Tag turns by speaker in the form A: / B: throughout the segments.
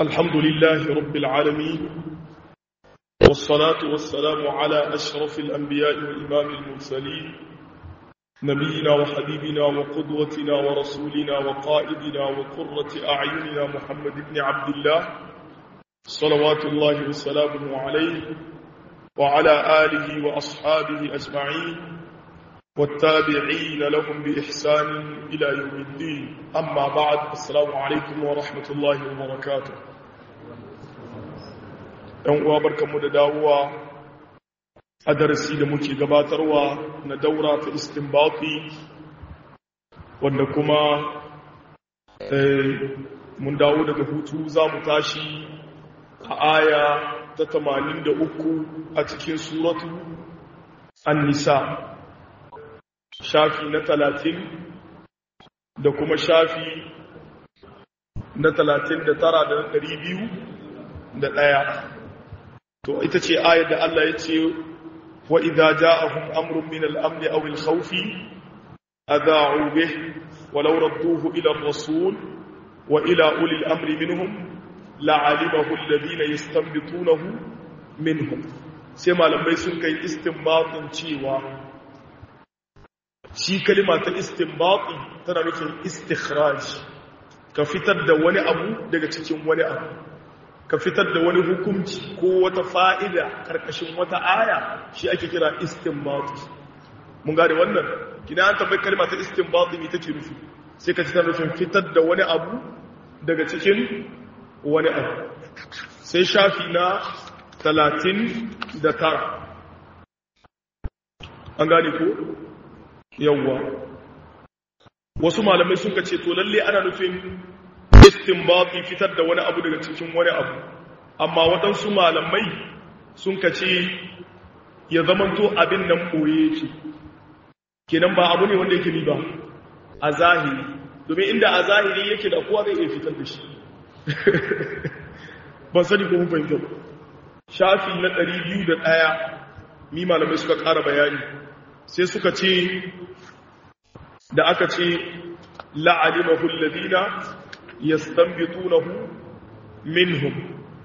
A: الحمد لله رب العالمين والصلاة والسلام على أشرف الأنبياء وإمام المرسلين نبينا وحبيبنا وقدوتنا ورسولنا وقائدنا وقرة أعيننا محمد بن عبد الله صلوات الله وسلامه عليه وعلى آله وأصحابه أجمعين والتابعين لهم بإحسان إلى يوم الدين أما بعد السلام عليكم ورحمة الله وبركاته ‘yan uwa barkanmu da dawowa a darasi da muke gabatarwa na daura ta istinbati wanda kuma mun dawo daga hutu za mu tashi a aya ta 83 a cikin suratu an-nisa shafi na talatin da kuma shafi na talatin da tara da ɗari biyu da ɗaya to ita ce ayar da Allah ya ce wa idza ja'ahum amrun min al-amn aw al-khawf adha'u bih walau radduhu ila ar-rasul wa ila uli al-amri minhum la'alimahu alladhina yastanbitunahu minhum sai malamai sun kai istinbatin cewa shi kalima ta istinbati tana nufin istikhraj ka fitar da wani abu daga cikin wani abu ka fitar da wani hukunci ko wata fa'ida karkashin wata aya shi ake kira istinbati mun gane wannan kina an tabbai kalima ta istinbati me take nufi sai ka fitar nufin fitar da wani abu daga cikin wani abu sai shafi na talatin da tara an gane ko yawwa wasu malamai suka ce to lalle ana nufin istinbati fitar da wani abu daga cikin wani abu amma waɗansu malamai sun ka ce ya zamanto abin nan ɓoye yake kenan ba abu ne wanda yake ni ba a zahiri domin inda a zahiri yake da kowa zai iya fitar da shi ban sani ko mun fahimta shafi na ɗari biyu da ɗaya mi malamai suka ƙara bayani sai suka ce da aka ce la'alimahu alladhina yastanbitunahu minhum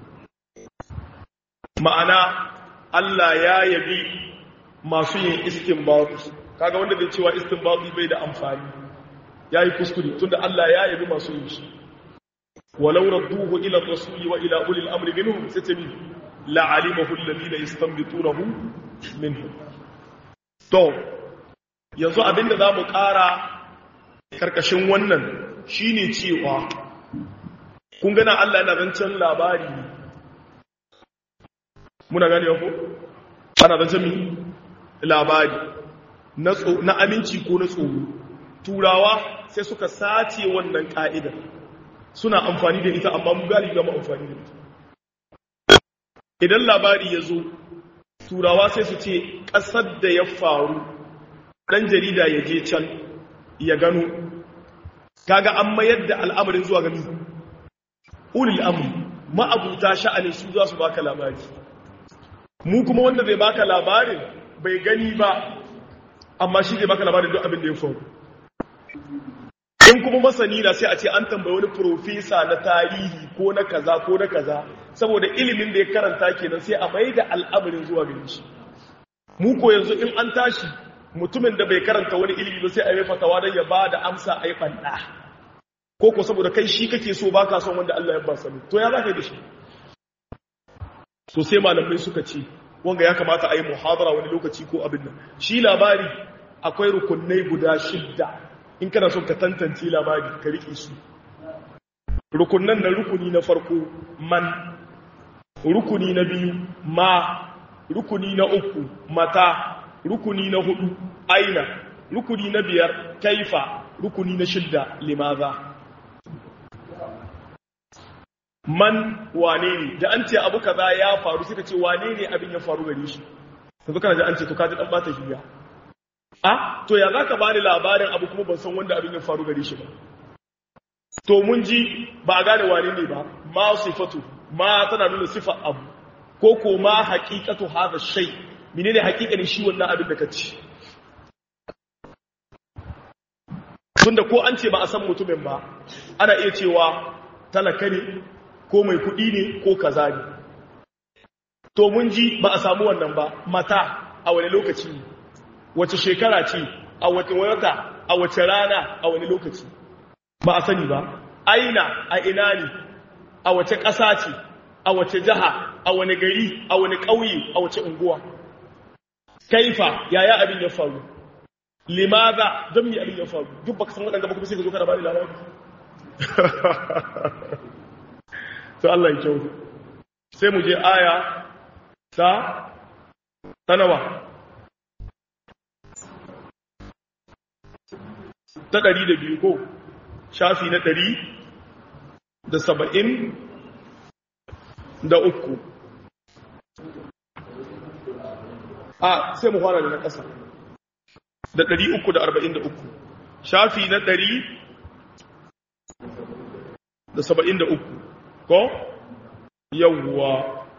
A: ma'ana Allah ya yabi masu yin istinbat kaga wanda zai cewa istinbat bai da amfani yayi kuskure tunda Allah ya yabi masu yin shi walau radduhu ila ar-rasuli wa ila ulil amri minhum satami la'alimahu alladhina yastanbitunahu minhum to yanzu abinda za mu ƙara ƙarƙashin wannan shine cewa kun gana Allah yana zancen labari muna gani ko ana zancen mi labari na aminci ko na tsoro turawa sai suka sace wannan ƙa'idar suna amfani da ita amma mu galibi ga mu amfani da ita idan labari ya zo turawa sai su ce ƙasar da ya faru ɗan jarida ya je can ya gano kaga an mayar da al'amarin zuwa gani ulil amri ma'abuta sha'anin su za su baka labari mu kuma wanda zai baka labarin bai gani ba amma shi zai baka labarin duk abin da ya faru in kuma masani na sai a ce an tambayi wani profesa na tarihi ko na kaza ko na kaza saboda ilimin da ya karanta kenan sai a mai da al'amarin zuwa gani shi mu ko yanzu in an tashi mutumin da bai karanta wani ilimi ba sai a yi fatawa don ya ba da amsa a yi ɓanɗa ko ko saboda kai shi kake so ba ka son wanda Allah ya ba sani to ya za ka yi da shi so sai malamai suka ce wanga ya kamata a yi muhadara wani lokaci ko abin nan shi labari akwai rukunai guda shidda in kana son ka tantance labari ka riƙe su rukunan na rukuni na farko man rukuni na biyu ma rukuni na uku mata rukuni na hudu aina rukuni na biyar kaifa rukuni na shidda limaza man wane ne da an ce abu kaza ya faru suka ce wane ne abin ya faru gare shi yanzu kana da an ce to kaji dan bata hiya a to ya zaka bani labarin abu kuma ban san wanda abin ya faru gare shi ba to mun ji ba a gane wane ne ba ma sifatu ma tana nuna sifa abu ko ko ma haqiqatu hadha shay menene haƙiƙanin shi wannan abin da ka ci tunda ko an ce ba a san mutumin ba ana iya cewa talaka ne ko mai kuɗi ne ko kaza ne to mun ji ba a samu wannan ba mata a wani lokaci ne wace shekara ce a wata wata a wace rana a wani lokaci ba a sani ba aina a ina ne a wace ƙasa ce a wace jiha a wani gari a wani ƙauye a wace unguwa kaifa yaya abin ya faru limaza don mi abin ya faru duk baka san waɗanda ba kuma sai ka zo kana bani labari to Allah ya kyau sai mu je aya ta tanawa ta ɗari da biyu ko shafi na ɗari da saba'in da uku a sai mu fara da na ƙasa da ɗari uku da arba'in da uku shafi na ɗari da saba'in da uku ko yawwa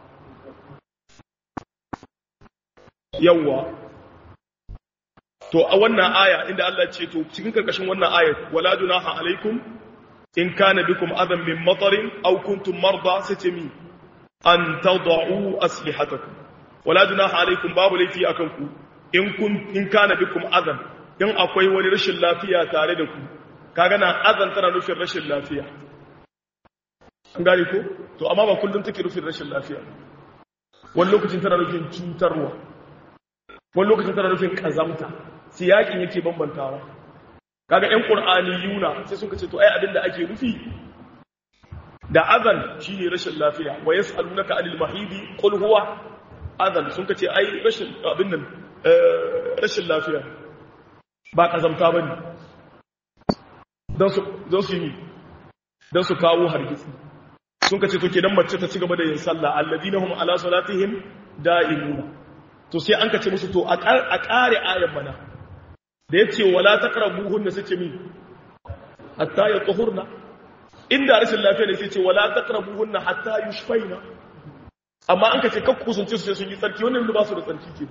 A: yawwa to a wannan aya inda Allah ce to cikin karkashin wannan ayat wala junaha alaikum in kana bikum adam min matarin aw kuntum marda satami an tad'u aslihatakum wala junaha alaikum babu laifi akan ku in kun in kana bikum adam in akwai wani rashin lafiya tare da ku kaga na azan tana nufin rashin lafiya an gane ko to amma ba kullum take nufin rashin lafiya wani lokacin tana nufin cutarwa wani lokacin tana nufin kazamta siyakin yake bambantawa kaga ƴan qur'ani yuna sai suka ce to ai abinda ake nufi da azan shine rashin lafiya wa yas'alunaka anil mahidi qul huwa azan sun ce ai rashin abin nan rashin lafiya ba kazamta bane dan su dan su yi dan su kawo hargitsi sun ce to kenan mace ta ci gaba da yin sallah alladina hum ala salatihim da'imuna to sai an kace musu to a kare ayan mana da yace wala taqrabuhunna sai ce mi hatta yatahurna inda rashin lafiya ne sai ce wala taqrabuhunna hatta yushfaina amma an kace kakku kusunce su sai sun yi tsarki wannan ba su da tsarki ke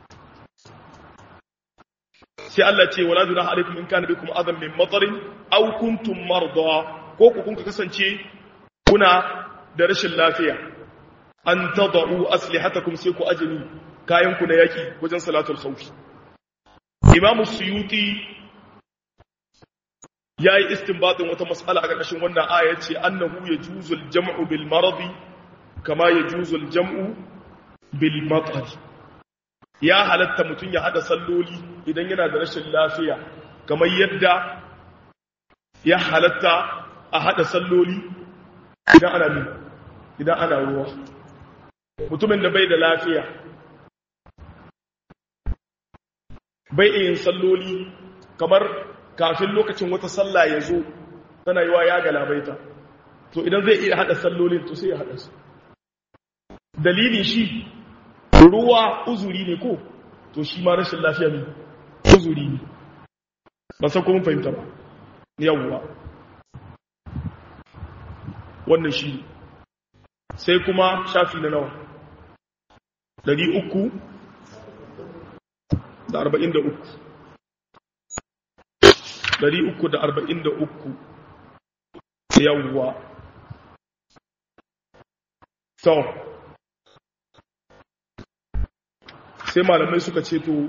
A: sai Allah ce wala junaha alaikum in kana bikum adam min matarin aw kuntum marda ko ku kun kasance kuna da rashin lafiya an tadau aslihatakum sai ku ajini kayan ku na yaki wajen salatul khawf imamu suyuti yayi istinbatin wata mas'ala a ƙarƙashin wannan aya ce annahu yajuzu al-jam'u bil maradi kama yajuzu al-jam'u bil matar ya halatta mutun ya hada salloli idan yana da rashin lafiya kamar yadda ya halatta a hada salloli idan ana min idan ana ruwa mutumin da bai da lafiya bai yin salloli kamar kafin lokacin wata sallah ya zo tana yi wa ya galabaita to idan zai iya hada sallolin to sai ya hada su dalilin shi ruwa uzuri ne ko to shi ma rashin lafiya ne uzuri ne ba san kuma fahimta ba yawwa wannan shi sai kuma shafi na nawa dari uku da arba'in da uku dari uku da arba'in da uku yawwa so sai malamai suka ce to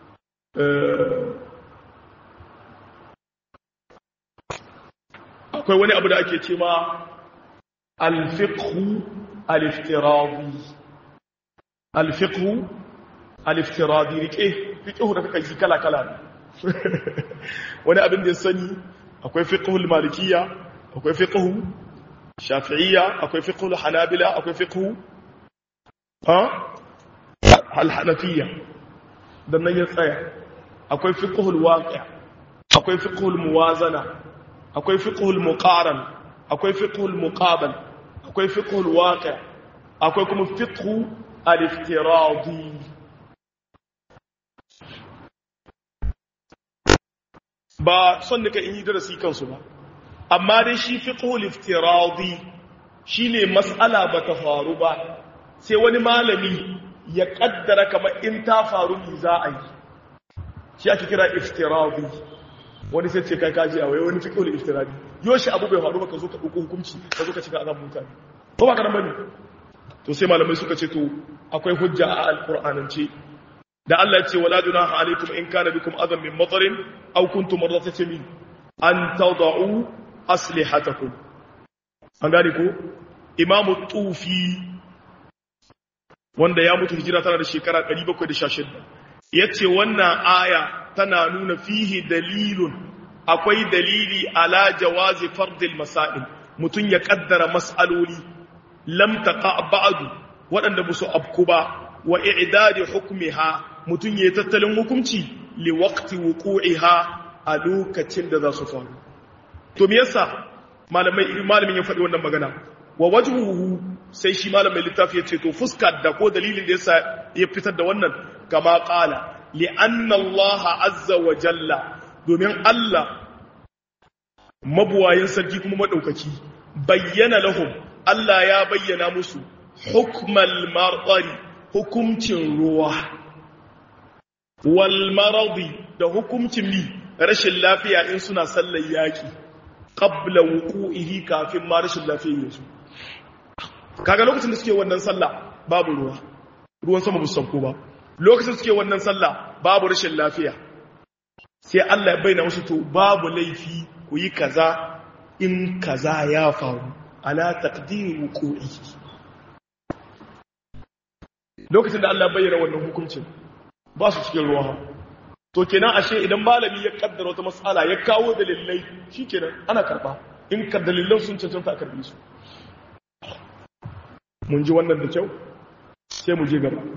A: akwai wani abu da ake ce ma alfiqhu aliftiradi alfiqhu aliftiradi rike fiqhu da kake kala kala wani abin da ya sani akwai fiqhul malikiyya akwai fiqhu shafi'iyya akwai fiqhul hanabila akwai fiqhu ha al-hanafiyya dan nan ya tsaya akwai fiqhul waqi' akwai fiqhul muwazana akwai fiqhul muqaran akwai fiqhul muqabal akwai fiqhul waqi' akwai kuma fiqhu al-iftiradi ba son nika in yi darasi kansu ba amma dai shi fiqhul iftiradi shine mas'ala ba ta faru ba sai wani malami ya kaddara kamar in ta faru ne za a yi shi ake kira iftiradi wani sai ce kai kaji a wai wani fiqhul iftiradi yoshi abu bai faru ba ka zo ka ɗauko hukunci ka zo ka cika azabin mutane ko ba karan bane to sai malamai suka ce to akwai hujja a alqur'anance da Allah ya ce wala junaha alaikum in kana bikum adam min matarin aw kuntum marratan min an tad'u aslihatakum an gane ko imamu tufi wanda ya mutu hijira tana da shekara 716 yace wannan aya tana nuna fihi dalilun akwai dalili ala jawazi fardil masail mutun ya kaddara mas'aloli lam taqa ba'du waɗanda ba su abku ba wa i'dadi hukmiha mutun ya tattalin hukunci li waqti wuqu'iha a lokacin da za su faru to me yasa malamai malamin ya faɗi wannan magana wa wajhuhu sai shi malamin littafi ya ce to fuska da ko dalilin da yasa ya fitar da wannan kama qala li anna Allah azza wa jalla domin Allah mabuwayin sarki kuma madaukaki bayyana lahum Allah ya bayyana musu hukmal marqari hukumcin ruwa wal maradi da hukumcin mi rashin lafiya in suna sallar yaki qabla wuqu'ihi kafin ma rashin lafiyar yasu kaga lokacin da suke wannan sallah babu ruwa ruwan sama bu sauko ba lokacin da suke wannan sallah babu rashin lafiya sai Allah ya bayyana musu to babu laifi ku yi kaza in kaza ya faru ala taqdiri wuqu'ihi lokacin da Allah ya bayyana wannan hukuncin ba su cikin ruwa to kenan ashe idan malami ya kaddara wata matsala ya kawo dalilai shikenan ana karba in ka dalilan sun cancanta a karbe su mun ji wannan da kyau sai mu je gaba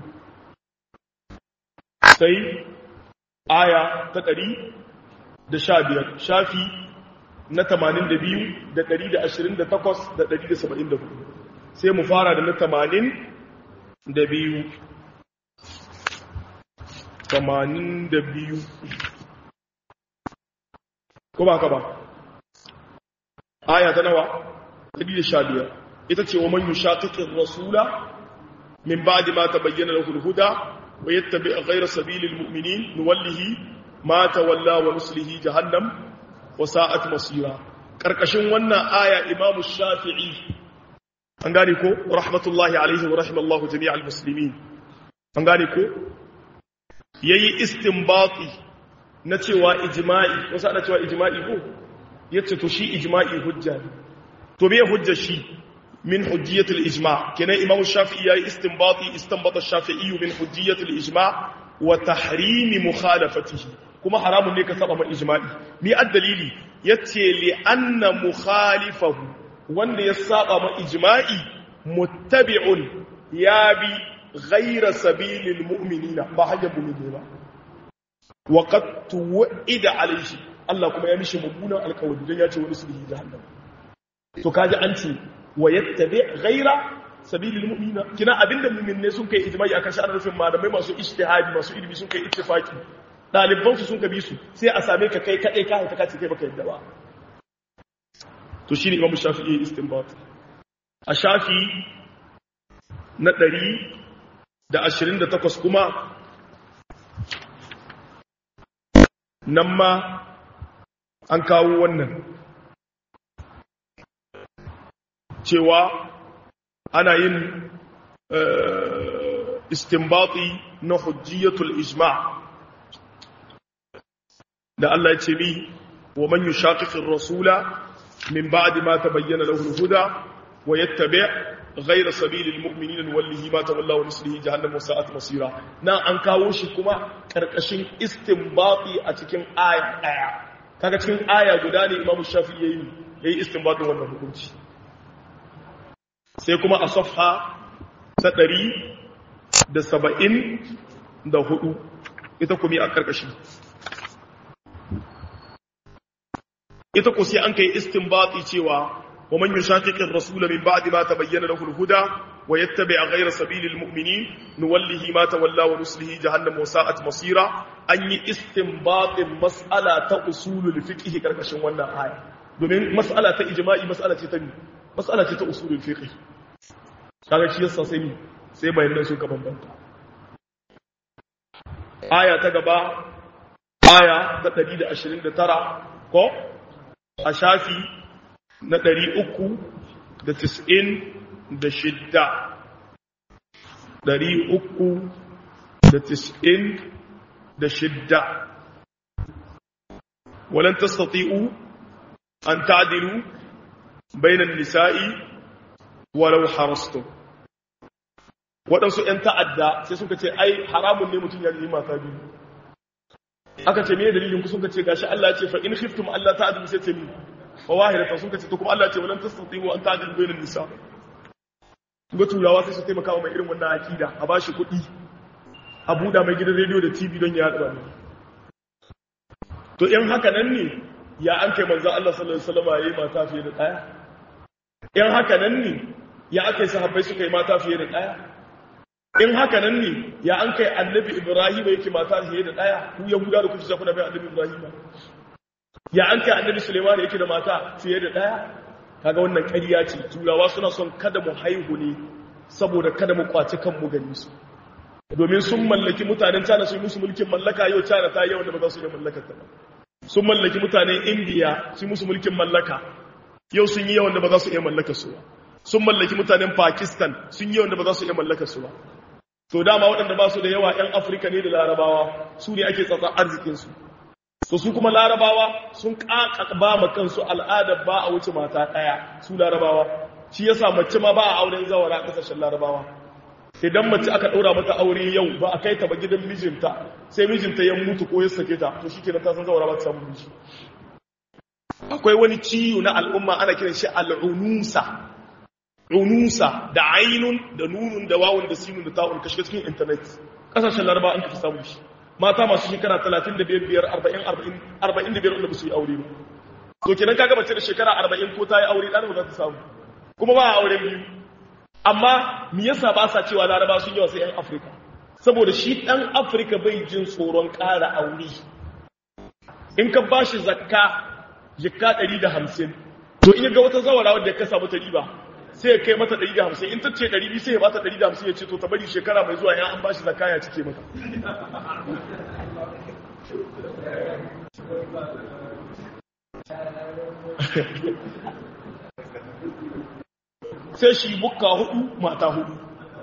A: sai aya ta ɗari da sha biyar shafi na tamanin da biyu da ɗari da ashirin da takwas da ɗari da saba'in da hudu sai mu fara da na tamanin da biyu tamanin da biyu ko ba ka ba aya ta nawa ɗari da sha biyar ita ce wa man yushaqiqir rasula min ba'di ma tabayyana lahu al-huda wa yattabi' ghayra sabilil mu'minin nuwallihi ma tawalla wa nuslihi jahannam wa sa'at masira karkashin wannan aya imam shafi'i an gane ko rahmatullahi alaihi wa rahimallahu jami'al muslimin an gane ko yayi istinbati na cewa ijma'i wasu ana cewa ijma'i ko yace to shi ijma'i hujja ne to me hujja shi من حجية الإجماع كنا إمام الشافعي استنباطي استنبط الشافعي من حجية الإجماع وتحريم مخالفته كما حرام لك سبب الإجماع مي الدليل يتي لأن مخالفه وأن يساق إجماعي متبع يابي غير سبيل المؤمنين ما حاجة بمدينة وقد توعد عليه الله كما يمشي مبونا القول جنياتي ونسله جهنم to kaji an ce wa yattabi ghaira sabilil mu'mina kina abinda mu'minne sun kai ijma'i akan sha'anar rufin malamai masu ijtihadi masu ilimi sun kai ittifaki daliban su sun ka bi su sai a same ka kai kadai ka ta kace kai baka yadda ba to shine imamu shafi'i istinbat a shafi na 128 kuma nan ma an kawo wannan cewa ana yin istinbati na hujjiyatul ijma da Allah ya ce mi wa man yushaqiqir rasula min ba'di ma tabayyana lahu al-huda wa yattabi' ghayra sabilil mu'minin wallahi ma tawalla wa nuslihi jahannam sa'at masira na an kawo shi kuma karkashin istinbati a cikin aya daya kaga cikin aya guda ne Imam Shafi'i yayi yayi istinbatin wannan hukunci sai kuma a safha ta ɗari da saba'in da hudu ita kuma a ƙarƙashi ita ku sai an kai istinbati cewa wa man yushaqiqir rasula min ba'di ma tabayyana lahu al-huda wa yattabi' ghayra sabilil mu'minin nuwallihi ma tawalla wa nuslihi jahannam wa sa'at masira an yi istinbatin mas'ala ta usulul fiqh karkashin wannan aya domin mas'ala ta ijma'i mas'ala ce ta mas'ala ce ta usulul fiqh kaga shi yasa sai sai bayanan su ka bambanta aya ta gaba aya ta 129 ko a shafi na ɗari uku da tis'in da shidda ɗari uku da tis'in da shidda walan tastati'u an ta'dilu bainan nisa'i walau harastu waɗansu ‘yan ta'adda sai suka ce ai haramun ne mutum ya yi mata biyu aka ce me dalilin ku suka ce gashi Allah ce fa in khiftum Allah ta'dilu sai ce ni fa wahidatan suka ce to kuma Allah ce walan tastati'u an ta'dilu bainan nisa ga turawa sai su taimaka mai irin wannan akida a bashi kuɗi a buɗa mai gidan rediyo da TV don ya haɗa ne to in haka nan ne ya an kai manzo Allah sallallahu alaihi wasallam yayi mata fiye da ɗaya in haka nan ne ya aka yi sahabbai suka yi mata fiye da ɗaya in haka nan ne ya an kai annabi ibrahim yake mata fiye da ɗaya ku yahuda da kuke kuna bai annabi ibrahim ya an kai annabi suleiman yake da mata fiye da ɗaya kaga wannan ƙarya ce turawa suna son kada mu haihu ne saboda kada mu kwaci kanmu gani su domin sun mallaki mutanen cana su yi musu mulkin mallaka yau cana ta yawan da ba za su iya mallakar ta ba sun mallaki mutanen indiya su yi musu mulkin mallaka yau sun yi yawan da ba za su iya mallakar su ba sun mallaki mutanen pakistan sun yi yawan da ba za su iya mallakar su ba to dama waɗanda ba su da yawa 'yan afirka ne da larabawa su ne ake tsatsa arzikinsu to su kuma larabawa sun ba ma kansu al'adar ba a wuce mata ɗaya su larabawa shi yasa mace ma ba a auren zawara a ƙasashen larabawa idan mace aka ɗora mata aure yau ba a kai ta ba gidan mijinta sai mijinta ya mutu ko ya sake ta to shi kenan ta san zawara ba ta samu miji akwai wani ciwo na al'umma ana kiran shi al'unusa unusa da ainun da nunun da wawun da sinun da ta'un ka shiga cikin internet kasashen laraba an kafi samun shi mata masu shekara 35 40 45 wanda ba su yi aure ba to kenan kaga mace da shekara 40 ko ta yi aure dan ba za ta samu kuma ba aure biyu amma me yasa ba sa cewa laraba sun yawa sai yan afirka saboda shi dan afirka bai jin tsoron ƙara aure in ka bashi zakka jikka 150 to in ga wata zawara wadda ka samu ta riba sai ya kai mata 150 in ta ce 200 sai ya bata 150 ya ce to ta bari shekara mai zuwa yan an bashi zakka ya cike mata sai shi bukka hudu mata hudu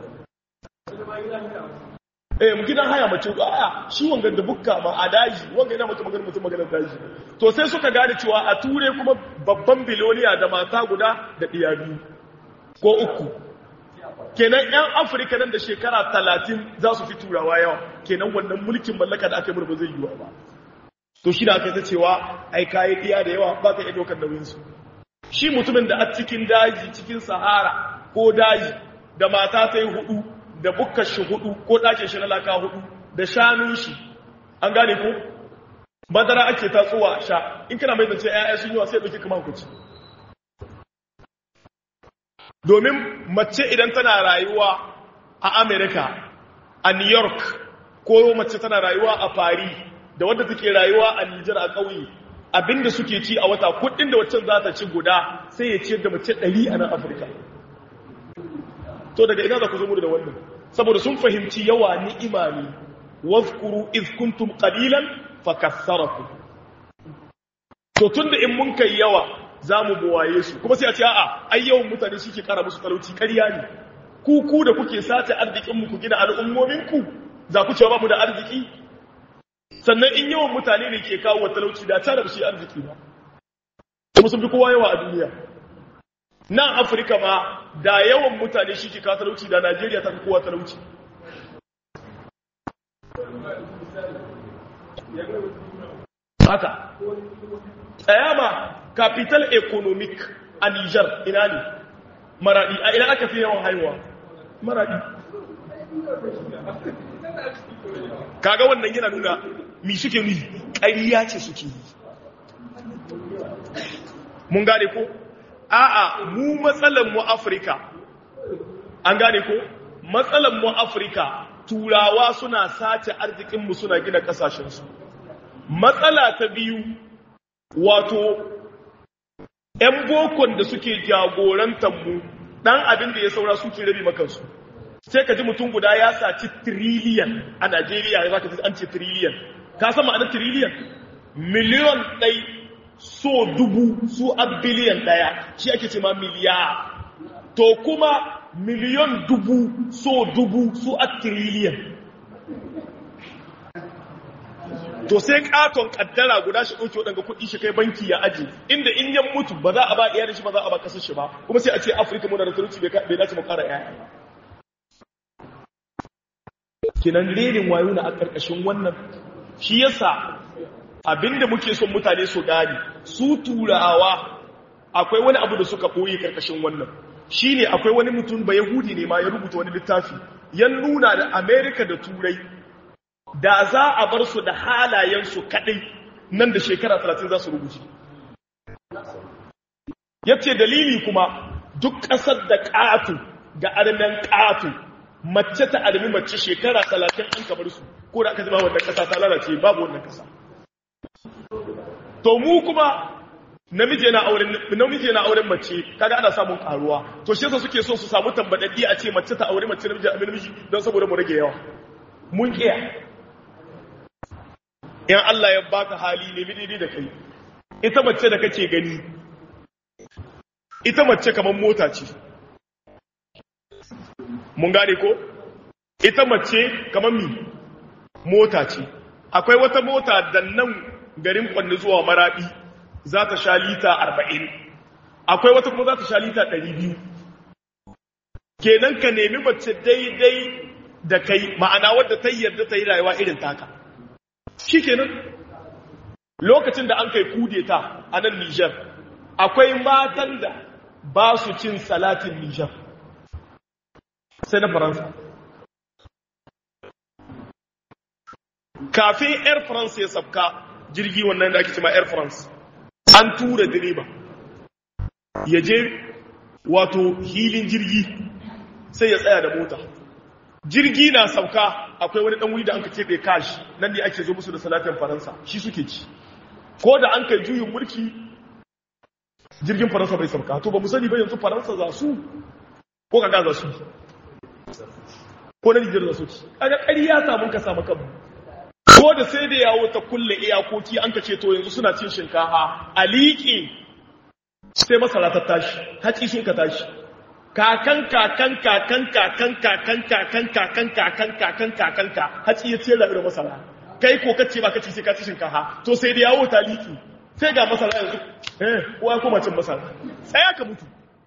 A: eh mu gidan haya mace a shi wanga da bukka ma a daji wanga yana mata magana mutum magana daji to sai suka gane cewa a ture kuma babban biloniya da mata guda da diya biyu ko uku kenan yan afirka nan da shekara talatin za su fi turawa yawa kenan wannan mulkin mallaka da aka yi ba zai yiwa ba to shi da aka ta cewa ai kayi diya da yawa ba ka iya ɗaukar nauyinsu shi mutumin da a cikin daji cikin sahara ko daji da mata ta yi hudu da bukkar shi hudu ko ɗakin shi na laka hudu da shanun shi an gane ko madara ake tatsuwa sha in kana mai zance ƴaƴa sun yi wa sai ɗauki kamar kuci domin mace idan tana rayuwa a america a new york ko mace tana rayuwa a paris da wadda take rayuwa a nijar a ƙauye abinda suke ci a wata kudin da waccan za ta ci guda sai ya ciyar da mace ɗari a nan afirka to daga ina za ku zama da wannan saboda sun fahimci yawa ni'ima ne wazkuru iz kuntum qalilan fakassarakum to tunda in mun kai yawa zamu buwaye su kuma sai a ce a'a ai yawan mutane suke kara musu talauci ƙarya ne ku ku da kuke sace arzikin mu ku gina al'ummomin ku za ku cewa ba mu da arziki sannan in yawan mutane ne ke kawo talauci da ta da shi arziki ba kuma sun fi kowa yawa a duniya nan afirka ma da yawan mutane shi ke kawo talauci da najeriya ta fi kowa talauci haka tsayama capital economic a niger ina ne maradi a ina aka fi yawan haihuwa maradi kaga wannan yana nuna mi suke ni ƙariya ce suke yi mun gane ko a'a mu matsalan mu afirka an gane ko matsalan mu afirka turawa suna sace arzikinmu suna gina kasashensu matsala ta biyu wato 'yan bokon da suke jagorantar mu ɗan abin da ya saura suke rabi makansu sai ka ji mutum guda ya saci tiriliyan a Najeriya ya zaka ji an ce tiriliyan ka san ma'anar tiriliyan miliyon ɗai so dubu su a biliyan ɗaya shi ake ce ma miliyar to kuma miliyon dubu so dubu su a tiriliyan to sai katon kaddara guda shi ɗauke waɗanda kuɗi shi kai banki ya aji inda in yan mutu ba za a ba iyalin shi ba za a ba kasar shi ba kuma sai a ce afirka muna da talauci bai dace mu ƙara ƴaƴa kinan lenin wayo na a ƙarƙashin wannan shi yasa abinda muke son mutane su gani su turawa akwai wani abu da suka ɓoye ƙarƙashin wannan shine akwai wani mutum ba yahudi ne ma ya rubuta wani littafi ya nuna da amerika da turai da za a bar su da halayensu kaɗai nan da shekara talatin za su rubuce ya ce dalili kuma duk ƙasar da ƙatu ga armen ƙatu mace ta armi mace shekara talatin an kamar su ko da aka zama wannan ƙasa ta lalace babu wannan ƙasa to mu kuma namiji na auren namiji na auren mace kaga ana samun karuwa to shi yasa suke so su samu tambadaddi a ce mace ta aure mace namiji a namiji don saboda mu rage yawa mun kiya in Allah ya baka hali ne daidai da kai ita mace da kake gani ita mace kamar mota ce mun gane ko ita mace kamar mi mota ce akwai wata mota da nan garin kwanne zuwa maradi za ta sha lita arba'in akwai wata kuma za ta sha lita ɗari biyu kenan ka nemi mace daidai da kai ma'ana wadda ta yarda ta yi rayuwa irin taka shi kenan lokacin da an kai kudeta a nan nijar akwai matan da ba su cin salatin nijar sai na faransa kafin air france ya sabka jirgi wannan da ake cima air france an tura direba ya je wato hilin jirgi sai ya tsaya da mota jirgi na sauka akwai wani dan wuri da anka keɓe kashi nan ne ake zo musu da salatin faransa shi suke ci ko da an kai juyin mulki jirgin faransa bai sauka to ba mu sani ba yanzu faransa za su ko kaga za su ko na nijar za su ci kaga ƙarya samun ka samu kanmu ko da sai da yawo ta kulle iyakoki an ka ce to yanzu suna cin shinkafa a liƙe sai masara ta tashi haƙi sun ka tashi kakan kakan kakan kakan kakan kakan kakan kakan kakan kakan ka haƙi ya ce da masara kai ko kace ba kace sai ka ci shinkafa to sai da yawo ta liƙe sai ga masara yanzu eh kowa kuma cin masara sai aka mutu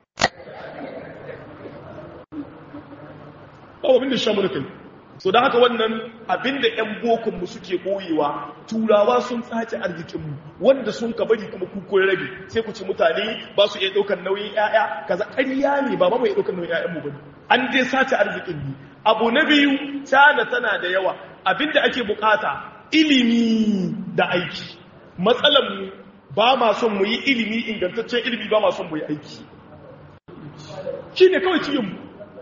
A: ba abin da shan mulkin so da haka wannan abinda 'yan bokonmu suke boyewa turawa sun tsace arzikinmu wanda sun ka bari kuma kukun rabi sai ku ci mutane ba su iya ɗaukar nauyin 'ya'ya kaza ƙarya ne ba ba mai ɗaukar nauyin 'ya'yanmu ba an dai sace arzikin ne abu na biyu cana tana da yawa abinda ake bukata ilimi da aiki matsalanmu ba ma son mu yi ilimi ingantaccen ilimi ba ma son mu yi aiki shi ne kawai cikinmu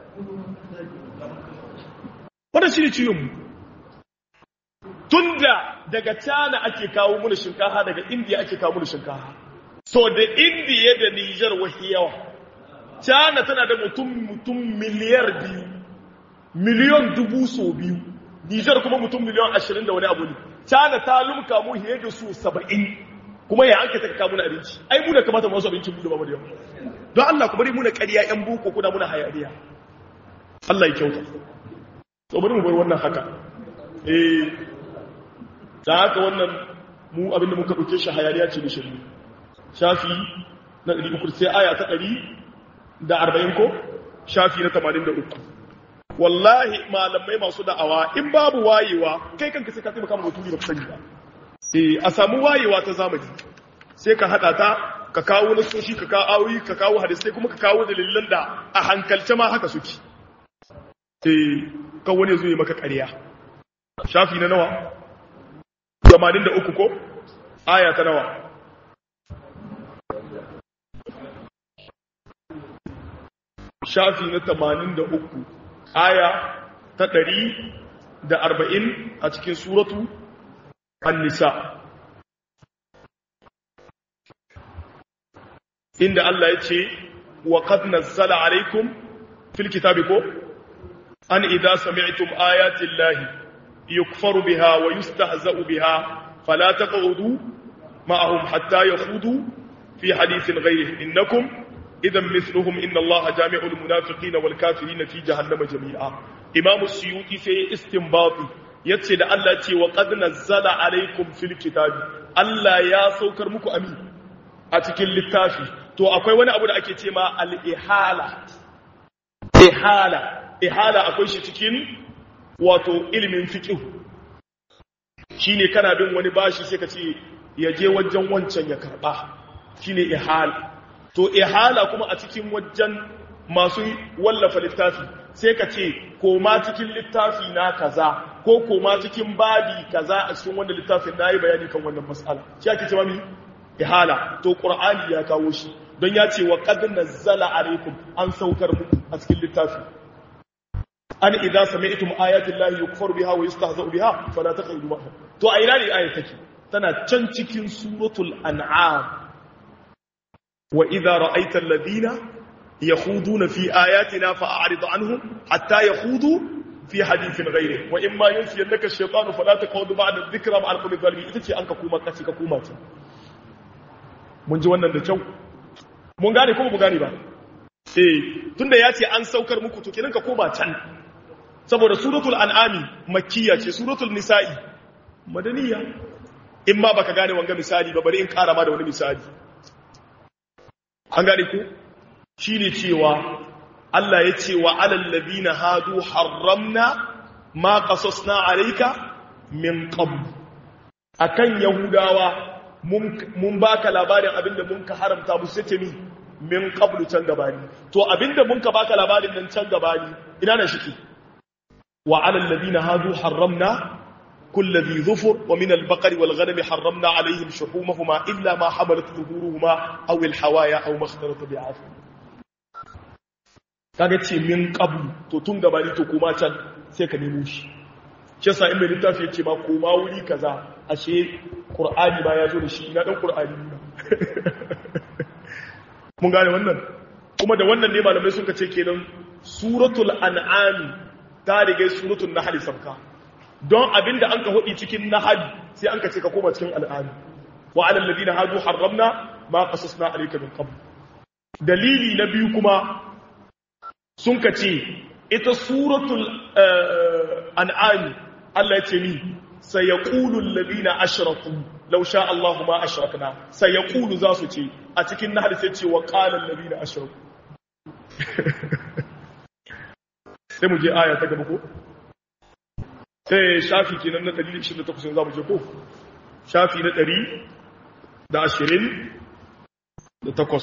A: wadda shi ne ciwonmu tun da daga cana ake kawo muna shinkaha daga indiya ake kawo muna shinkaha so da indiya da nijar wahi yawa cana tana da mutum mutum miliyar biyu miliyon dubu so biyu nijar kuma mutum miliyon ashirin da wani abu ne cana ta lumka mu hiye da su saba'in kuma ya an ka taka muna abinci ai mu da kamata mu wasu abincin mu da bamu da yawa don allah ku bari muna ƙarya yan boko kuna muna hayaniya allah ya kyauta to bari mu bar wannan haka eh da haka wannan mu abinda muka dauke shi hayaniya ce da shiru shafi na 300 sai aya ta 140 ko shafi na 83 wallahi malamai masu da'awa in babu wayewa kai kanka sai ka taimaka ma mutumi baka sani ba eh a samu wayewa ta zamani sai ka hada ta ka kawo nasoshi ka kawo ayoyi ka kawo hadisai kuma ka kawo dalilan da a hankalce ma haka suke eh kan wani zuwa maka ƙarya shafi na nawa 83 ko aya ta nawa shafi na 83 aya ta 140 a cikin suratu an-nisa inda Allah ya ce wa qad nazzala alaikum fil kitabi ko أن إذا سمعتم آيات الله يكفر بها ويستهزأ بها فلا تقعدوا ma'ahum hatta yakhudu fi hadithin ghayrihi innakum idan mithluhum inna allaha jami'ul munafiqina wal kafirina fi jahannama jami'a imamu suyuti sai istinbati yace da Allah ce wa qad nazzala alaikum fil kitabi Allah ya saukar muku amin a cikin littafi to akwai wani abu da ake ce ma al-ihala ihala ihala akwai shi cikin wato ilimin fiqh shine kana bin wani bashi sai ka ce ya je wajen wancan ya karba shine ihala to ihala kuma a cikin wajen masu wallafa littafi sai ka ce koma cikin littafi na kaza ko koma cikin babi kaza a cikin wanda littafin na yi bayani kan wannan matsala shi ake cewa mi ihala to qur'ani ya kawo shi don ya ce wa qad nazzala alaikum an saukar muku a cikin littafi an idza sami'tum ayati llahi yukfaru biha wa yustahza'u biha fala taqidu ma'hum to a ina ne ayat take tana can cikin suratul an'am wa idza ra'aita alladhina yakhuduna fi ayatina fa'rid anhum hatta yakhudu fi hadithin ghayri wa imma yunsiyannaka ash-shaytanu fala taqud ba'da dhikra ma'al qawmi zalimin ita ce an ka kuma kace ka kuma ce mun ji wannan da kyau mun gane ko mu gane ba eh tunda ya ce an saukar muku to kinan ka koma can saboda suratul an'ami makkiya ce suratul nisa'i madaniya in ma baka gane wanga misali ba bari in kara ma da wani misali an gane ku shine cewa Allah ya ce wa alal ladina hadu harramna ma qasasna alayka min qabl akan yahudawa mun baka labarin abinda mun ka haramta musu sai mi min qablu can gabani to abinda mun ka baka labarin nan can gabani ina na shiki wa alal ladina hadu harramna كل ذي ظفر ومن البقر والغنم حرمنا عليهم شحومهما إلا ما حملت ظهورهما أو الحوايا أو ما اختلط بعفو kaga ce min qablu to tun gabani to kuma can sai ka nemo shi shi yasa in mai littafi yace ma koma wuri kaza ashe qur'ani ba ya zo da shi ina dan qur'ani mun gane wannan kuma da wannan ne malamai suka ce kenan suratul an'am ta riga suratul nahl sabka don abinda an ka hudi cikin nahl sai an ka ce ka koma cikin al'am wa alal ladina hadu harramna ma qasasna alayka min qabl dalili na biyu kuma sun ka ce ita suratul an'am Allah ya ce ni sayaqulu alladhina ashraku law sha Allahu ma ashrakna sayaqulu za su ce a cikin nahl sai ce wa qala alladhina ashraku sai mu je aya ta gaba ko sai shafi kenan na 128 za mu je ko shafi na 120 da takwas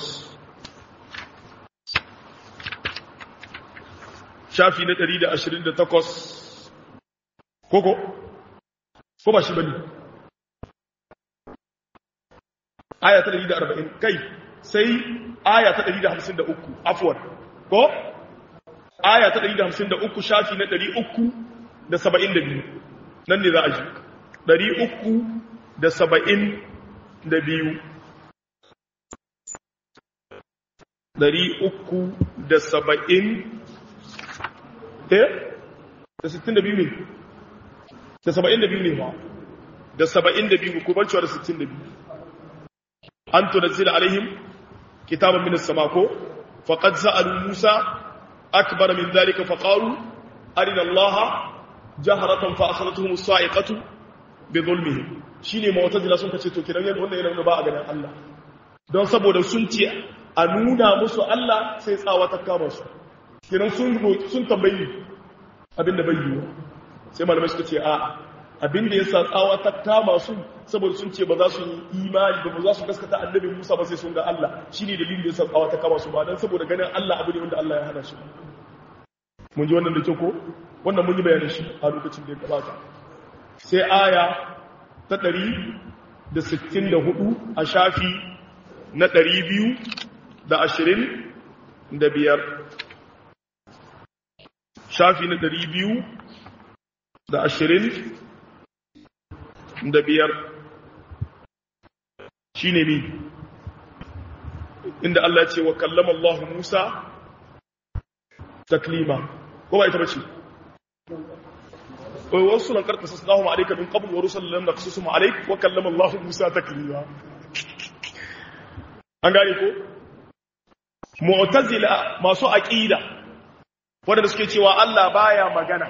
A: shafi na 128 koko ko ba shi bane aya ta 140 kai sai aya ta 153 afwan ko aya ta 153 shafi na 372 nan ne za a ji 372 370 eh da 62 ne da 72 ne ba da 72 ku bar cewa da 62 an tunzila alaihim kitaban min as-sama ko faqad sa'alu musa akbar min dhalika faqalu arina allaha jahratan fa akhadhatuhum as-sa'iqatu bi dhulmihim shine mu'tazila sun kace to kiran yanda wannan yana ba a ganin Allah don saboda sun ce a nuna musu Allah sai tsawa ta kama su kiran sun sun tambayi abinda bai yiwu sai malamai suka ce a abinda yasa tsawa ta kama su saboda sun ce ba za su yi imani ba ba za su gaskata annabi Musa ba sai sun ga Allah shine dalilin da yasa tsawa ta kama su ba dan saboda ganin Allah abu ne wanda Allah ya hana shi mun ji wannan da kyau ko wannan mun yi bayanin shi a lokacin da ya gabata sai aya ta 164 a shafi na 225 shafi na 225 shine mi inda Allah ya ce wa kallama Allah Musa taklima ko ba ita bace wa wasu lan karta sasnahu alayka min qabl wa rusulan lam naqsusum alayk wa kallama Allah Musa taklima an gane ko mu'tazila masu aqida wanda suke cewa Allah baya magana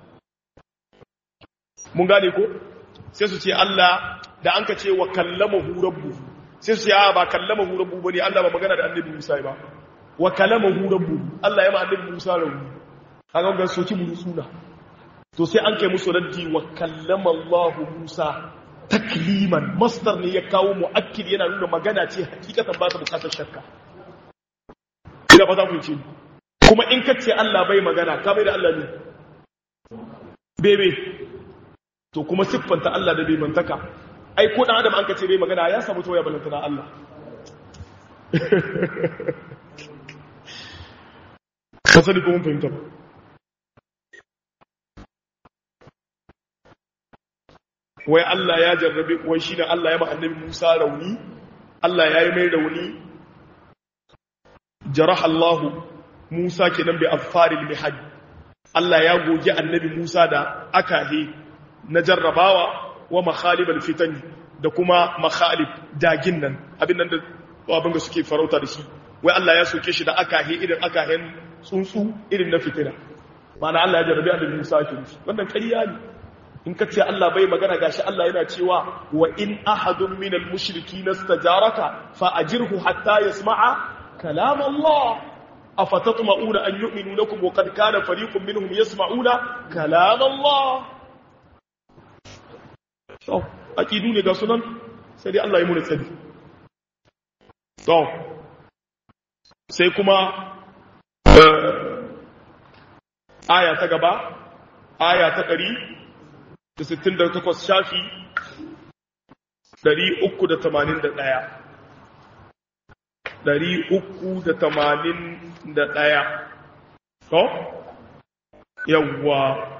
A: mun gane ko sai su ce Allah da an ka ce wa kallamahu rabbu sai su ce a ba kallamahu rabbu bane Allah ba magana da annabi Musa ba wa kallamahu rabbu Allah ya ma annabi Musa rawu kaga ga soki mu suna to sai an kai musu raddi wa kallama Allah Musa takliman masdar ne ya kawo muakkid yana nuna magana ce hakikatan ba ta bukatar shakka ina ba za ku ce kuma in ka ce Allah bai magana ka bai da Allah ne bebe to kuma siffanta Allah da bebantaka ai ko dan adam an ka ce bai magana ya samu toya balantana Allah ka sani ko mun fahimta wai Allah ya jarrabe wai shi ne Allah ya ma annabi Musa rauni Allah ya yi mai rauni jaraha Allah Musa kenan bi affaril mihaj Allah ya goge annabi Musa da akahe na jarrabawa wa makhalibal fitani da kuma makhalib dagin nan abin nan da abin da suke farauta da shi wai Allah ya soke shi da akahe irin akahen tsuntsu irin na fitina ma'ana Allah ya jarrabe annabi Musa ke wannan ƙarya ne in ka ce Allah bai magana gashi Allah yana cewa wa in ahadun minal mushriki nastajaraka fa ajirhu hatta yasma'a kalam Allah afatatma'una an yu'minu lakum wa qad kana fariqun minhum yasma'una kalam Allah so aqidu ne ga sunan sai dai Allah ya mu tsari to sai kuma aya ta gaba aya ta 100 da sittin da takwas shafi ɗari uku da tamanin da ɗaya ɗari uku da tamanin da ɗaya to yawwa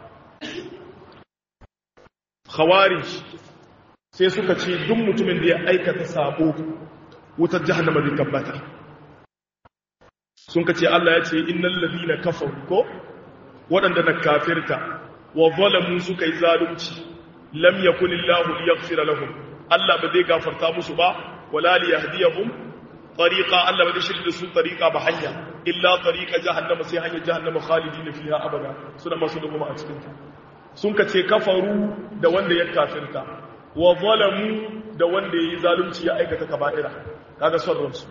A: khawarij sai suka ce duk mutumin da ya aikata sabo wutar jahannama zai tabbata sun ka ce Allah ya ce innal ladina kafaru ko waɗanda na kafirta wa zalamu suka yi zalunci lam yakun illahu liyaghfira lahum Allah ba zai gafarta musu ba wala liyahdiyahum tariqa Allah ba zai shirya su tariqa ba hanya illa tariqa jahannama sai hanyar jahannama khalidin fiha abada suna masu duguma a cikin ta sun kace kafaru da wanda ya kafirta wa zalamu da wanda yayi zalunci ya aikata kaba'ira kaga son ransu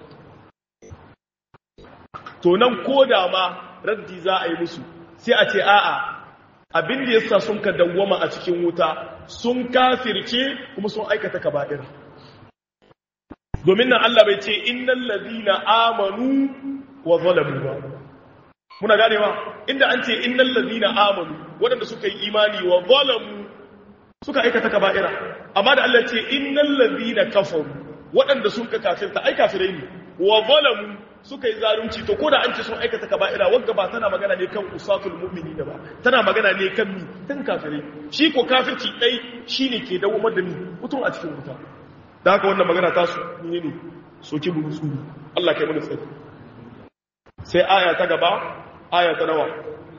A: to nan koda ma raddi za a yi musu sai a ce a'a abin da yasa sun ka dawwama a cikin wuta sun kafirce kuma sun aikata kaba'ira domin nan Allah bai ce innal ladina amanu wa zalamu ba muna ganewa inda an ce innal ladina amanu waɗanda suka yi imani wa zalamu suka aikata kaba'ira amma da Allah ce innal ladina kafaru waɗanda sun ka kafirta ai kafirai ne wa zalamu suka yi zalunci to ko da an ce sun aikata kaba'ira wanda ba tana magana ne kan usatul mu'mini da ba tana magana ne kan mi kan kafirai shi ko kafirci dai shine ke dawo da ni mutum a cikin wuta da haka wannan magana ta su ne ne soki burutsu Allah kai mana tsari sai aya ta gaba aya ta nawa